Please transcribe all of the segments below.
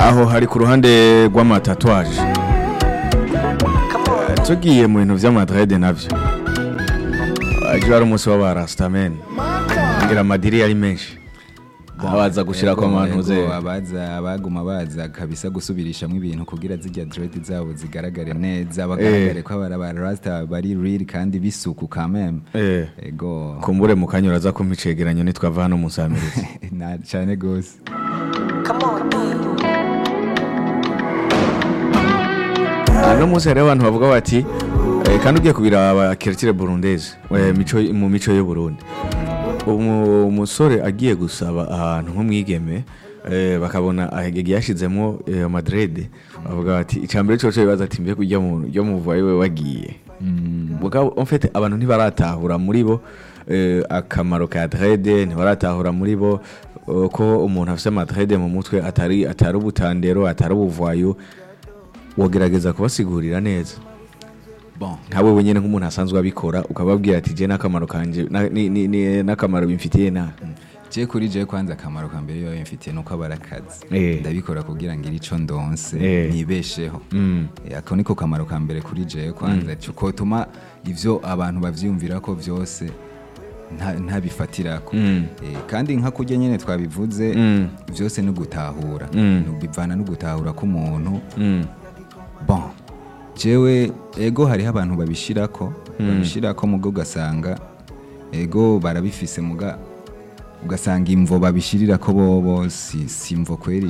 aho hari ku ruhande rw'amatatuwaje Eh, tugiye mu bintu vy'amadrede navyo aje ari umunsi w'abarastameni ngira amadiri yari menshi abaza gushirako Ego, abantu ego, ze abaza abaguma baza kabisa gusubirishamo ibintu kugira zijya dread zabo zigaragare neza bagaragare ko abara ba rasta bari real kandi bisuku kameme Eh. ego kumbure mu kanya uraza kumpa icegeranyo nitwava hano musamirizi na cyane gose ano munsi hariho abantu bavuga bati eh, kandi ugiye kubiraba kiritire burundeze eh, mico mu mico y'u Burundi Umu- umusore agiye gusaba ahantu nk'umwigeme eh, bakabona ahegege yashizemo eh, amadrede bavuga bati icambere coco bibaza ati mbe kurya mu ryo muvaye we wagiye mugabo en fait abantu ntibaratahura muri bo eh, akamaro ka drede ntibaratahura muri bo eh, ko umuntu afise amadrede mu mutwe atari atari ubutandero atari ubuvayo wogerageza kubasigurira neza bon nkawe wenyine nk'umuntu asanzwe abikora ukababwira ati je n'akamaro kanje na- ni- ni- ni- n'akamaro bimfitiye na je kuri je kwanza akamaro ka mbere yoyo mfitiye nuko abara akazi Eh. ndabikora kugira ngire ico ndonse Eh. nibesheho Mm. Eh, ako niko kamaro ka mbere kuri je kwanza kotuma ivyo abantu bavyumvira ko vyose nta- ntabifatirako Mm. Eh, kandi nka kurya nyene twabivuze Mm. vyose ni ugutahura Mm. bivana no gutahura k'umuntu Mm. bon jewe ego hariho abantu babishirako babishirako mugo ugasanga ego barabifise muga ugasanga imvo babishirirako bobo si, si imvo kweri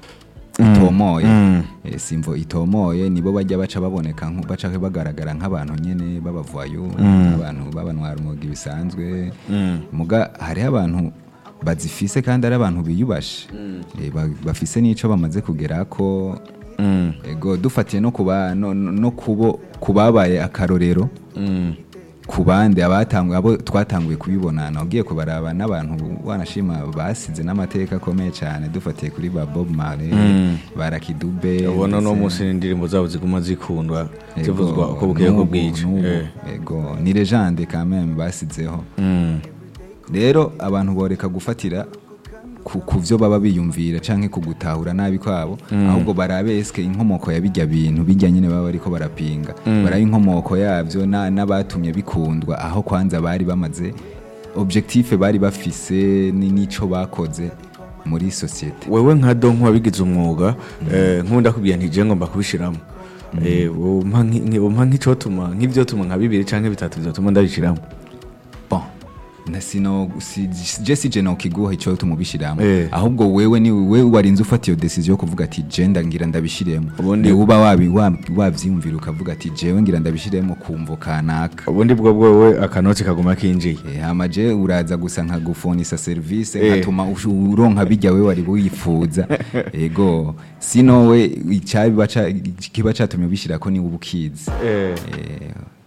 itomoye Mm. Eh, si imvo itomoye nibo bajya baca baboneka nku- baca bagaragara nk'abantu nyene b'abavayo abantu b'abanwara umuga bisanzwe Mm. muga hariho abantu bazifise kandi ari abantu biyubashe Eh, ba- bafise n'ico bamaze kugerako Mm. ego dufatiye no kuba no, no no kubo kubabaye akarorero Mm. ku bandi abatanguye abo twatanguye kubibonana ugiye kubaraba n'abantu wanashima basize n'amateka akomeye cyane dufatiye kuri ba Bob Marley Mm. barakidube ubona no ndetse- munsi n'indirimbo zabo ziguma zikundwa Ego, zivuzwa uko bukeye ko n'ubu, bwije n'ubu, Eh. ego ni legende quand même basizeho Mm. rero abantu boreka gufatira ku, ku vyo baba biyumvira canke ku gutahura nabi kwabo ahubwo barabe eske inkomoko ya bijya bintu bijya nyene baba bariko barapinga barabe inkomoko yavyo na- n'abatumye bikundwa aho kwanza bari bamaze objectif bari bafise ni nico bakoze muri societe wewe nka do nk'uwabigize umwuga eh, nkunda kubwira nti je ngomba kubishiramo Eh, umpa nki- nki- umpa nk'icotuma nk'ivyotuma nka bibiri canke bitatu vyotuma ndabishiramo bon na sino si, je sije nokiguha ico tumubishiramo Eh. ahubwo wewe ni wewe warinze ufata iyo decision yo kuvuga ati je ndangira ndabishiremo Ubundi- ni uba wabi wa- wavyiyumvira ukavuga ati jewe ngira ndabishiremo kumvo kanaka ubundi bwo bwowe akanoti kaguma kinjiye Eh, hama je uraza gusa nka gufonisa service Eh. nkatuma ushu- uronka bijya we wari wifuza ego sino we icabi baca kiba catumye ubishirako ni ubukizi Eh. Eh,